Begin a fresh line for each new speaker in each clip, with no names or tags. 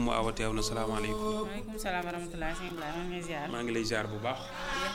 Umu Awa teew na salaamaaleykum.
maaleykum salaam wa rahmatulah sëñ Ibrahima maa ngi lay ziar.
maa ngi lay ziar bu baax.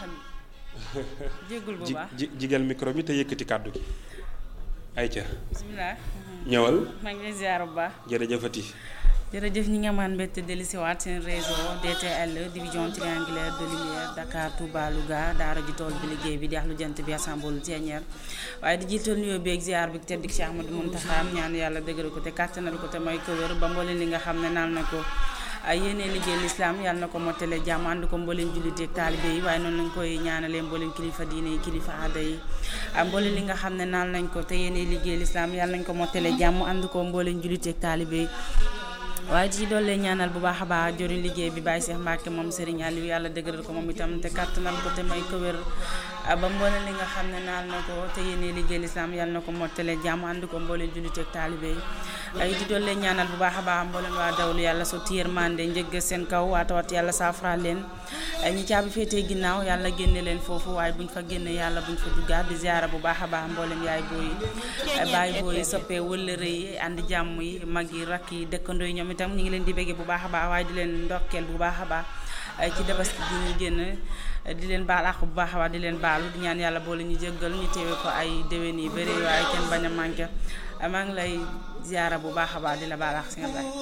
jéggul bu
ji
baax
ji jigal micro bi te yëkkati kàddu gi. ayca
bisimilah.
ñëwal
maa ngi lay ziar bu baax.
jërëjëfati.
jërëjëf ñi nga amaan mbégte dellusiwaat seen réseau DTL division triangulaire de lumière Dakar Touba Louga daara ji tool bi liggéey bi di ax lu jant bi assemble Thiénière waaye di jiital nuyoo beeg ziar bi tedd Cheikh Ahmadou Mountakha ñaan yàlla dëgëral ko te kàttanal ko te may ko wér ba mboolem li nga xam ne naan na ko ay yéene liggéey lislaam yàlla na ko mottale jàmm ànd ko mbooleem jullite ak taalibe yi waaye noonu lañ koy ñaanalee mbooleem kilifa diine yi kilifa aada yi ak mbooleem li nga xam ne naan nañ ko te yéene liggéey lislaam yàlla nañ ko mottale jàmm ànd ko mbooleem jullite ak taalibe yi waaye ci doole ñaanal bu baax a baax joriñ liggéey bi Baye Cheikh Mbacke moom Serigne Aliou yàlla dëgëral ko moom itam te kàttanal ko te may ko wér ba mboolem li nga xam ne naal na ko te yéene liggéey lislaam yàlla na ko mottale jàmm ànd ko mbooleem jullite ak taalibe yi ay di doole ñaanal bu baax a baax mboolem waa dawlu yàlla sotti yërmande njëgg seen kaw waatawat yàlla saafara leen ñi caabi féetee ginnaaw yàlla génne leen foofu waaye buñ fa génne yàlla buñ fa duggaat di ziara bu baax a baax mboolem yaay booyi baay booyi soppee wëllëre yi ànd jàmm yi mag yi rakk yi dëkkandoo yi ñoom itam ñu ngi leen di béggee bu baax a baax waaye di leen ndokkeel bu baax a baax ci dabaski gi ñu génn di leen baal àq bu baax a baax di leen baalu di ñaan yàlla boole ñu jéggal ñu teewe ko ay déwén yi bëri waaye kenn bañ a manqué maa ngi lay ziara bu baax a baax di la baal àq si nga baay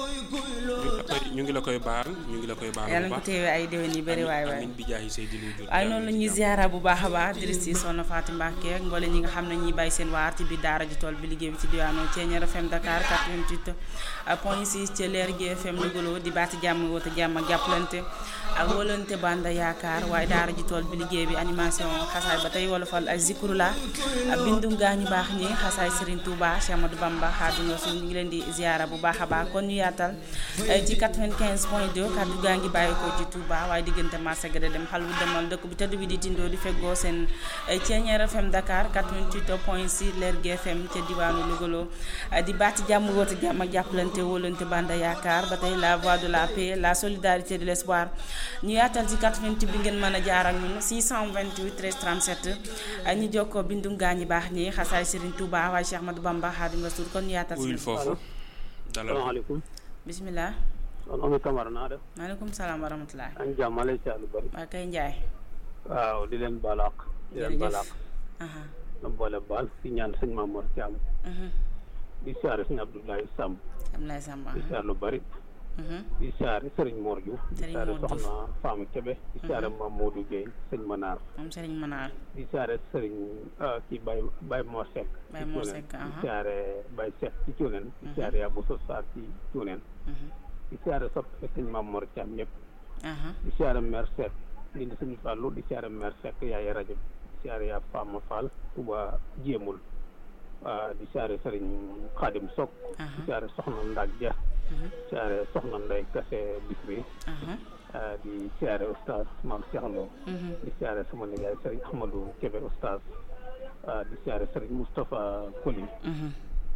ñu ngi la koy baal ñu ngi la koy baal
yàlla
bu
na ko
baax.
teewee ay déwén yi bëri waay waay
amiin bi jaahi say dilu jur
waaye noonu la ñuy ziara bu baax a baax dirist yi soxna Fatou Mbacke ak mboole ñi nga xam ne ñuy bàyyi seen waar ci biir daara ji tool bi liggéey bi ci diwaanu Thiéniere FM Dakar 88 point 6 ci leer gi FM Louga di baati jàmm woote jàmm ak jàppalante ak wóolante banda yaakaar waaye daara ji tool bi liggéey bi animation xasaay ba tey wolofal ak zikru la ak bindum gaa ñu baax ñi xasaay Serigne Touba Cheikh Amadou Bamba Xaadimu Rasuul ñu ngi leen di ziara bu baax a baax kon ñu yaatal ci 95 point 2 kaddu gaa ngi bàyyi ko ci Touba waaye diggante marché ga dem xal wu demal dëkk bi tëdd bi di tindoo di feggoo seen Thiéniere FM Dakar 88 point 6 leer gi FM ca diwaanu Louga di baati jàmm woote jàmm ak jàppalante wóolante banda yaakaar ba tey la voix de la paix la solidarité de l'espoir ñu yaatal ci 88 bi ngeen mën a jaar ak ñun 628 13 37 ñu jokkoo bindum gaa ñi baax ñi xasaay Serigne Touba waaye Cheikh Ahmadou Bamba Xaadimu Rasuul kon ñu yaatal
uyul
si
foofu dalal
salaamaaleykum
bismillah
soxna Oumy Camara naa def
maaleykum salaam wa rahmatulah
ak jàmm ma lay saa lu bëri
waa kay Njaay
waaw di leen balaax di leen balaax
aha
na boole baal di ñaan sëñ Mamour Thiam
mhm
di siyaare sëñ Abdoulaye Samb
am lay samba
di siyaare lu bëri
mhm
di siyaare Serigne Mor Diouf di
Serigne
siyaare
Mor Diouf.
soxna Fama Kebe di siyaare Mamadou Gueye sëñ Manar
moom Serigne Manar
di siyaare Serigne ah, kii Baye Baye Mor Seck
Baye
ci
Mor
Cuuneen.
Seck,
di
aha.
siyaare Baye Seck ci Cuuneen di siyaare Abou Sossar ci Cuuneen
mhm
di siyaare soppe sëñ Mamour Thiam yëpp
aha
di siyaare maire Seck di di suñu fàllu di siyaare maire Seck yaay rajo bi di siyaare yaa Fama Fall Touba jéemul ah, di siyaare Serigne Khadim Sok di
aha
siyaare Soxna Ndag Dia
mhm
di siyaare Soxna Ndey Kase Bisri
aha
ah, di siyaare Oustaz Maam Cheikh Lo
mhm
di siyaare sama nijaay Serigne Ahmadou Kébé Oustaz ah, di siyaare Serigne Moustapha Koli
mhm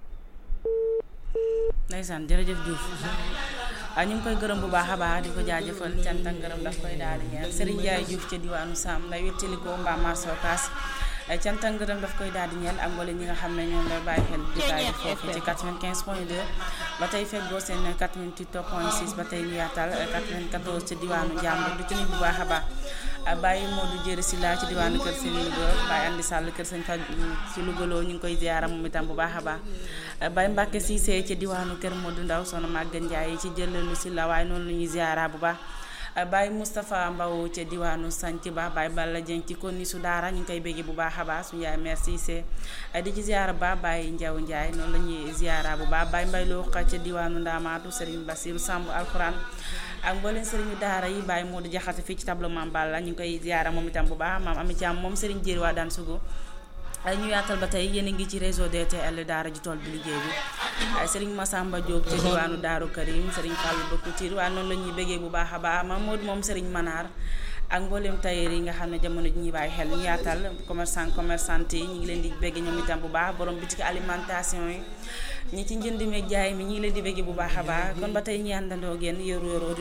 ndeysaan jërëjëf Diouf ah ñu ngi koy gërëm bu baax a baax di ko jaajëfal cant ak gërëm daf koy daal di ñeel Serigne Ndiaye Diouf ca diwaanu Sam lay wettali ko mbaa marché Ocass ay cant ak ngërëm daf koy daal di ñeel ak mboolem ñi nga xam ne ñoom lay bàyyi xel jotaay bi foofu ci 95 point 2 ba tey feggoo seen 88 point 6 ba tey ñu yaatal 94 ci diwaanu Jàmbur du ci nit bu baax a baax Baye Modou Jëri si laa ci diwaanu kër sëñ Louga Baye Andi Sall kër sëñ Faj ci Louga loo ñu ngi koy ziyaara moom itam bu baax a baax Baye Mbacke Cissé ci diwaanu kër Modou Ndaw soxna Maguette Ndiaye ci jëlalu si la waaye noonu la ñuy ziyaara bu baax Baye Moustapha Mbaw ca diwaanu Sanc Ba Baye Balla Dieng ci konni su daara ñu ngi koy bégge bu baax a baax suñu yaay mère Cissé di ci ziyaara ba Baye Ndiaw Ndiaye noonu la ñuy ziyaara bu baax Baye Mbay Loo ca diwaanu Ndaamaatu Serigne Bassirou Samb Alxuraan ak mbooleen sëriñu daara yi Baye Modou Jaxate fii ci tableau Mame Balla ñu ngi koy ziyaara moom itam bu baax maam Ami Thiam moom Serigne Jéeri waa daan sugu ay ñu yaatal ba tey yéen a ngi ci réseau DTL daara ji tool bi liggéey bi ay Serigne Massamba Diop ci diwaanu Daaru Karim Serigne Fallou Ba Couture waaye noonu la ñuy bëggee bu baax a baax Mame Modou moom Serigne Manar ak mboolem tailleur yi nga xam ne jamono ji ñuy bàyyi xel ñu yaatal commerçant commerçante yi ñu ngi leen di bëgg ñoom itam bu baax borom bitik alimentation yi ñi ci njënd meeg jaay mi ñu ngi leen di bëgg bu baax a baax kon ba tey ñi àndandoo génn yoru yoru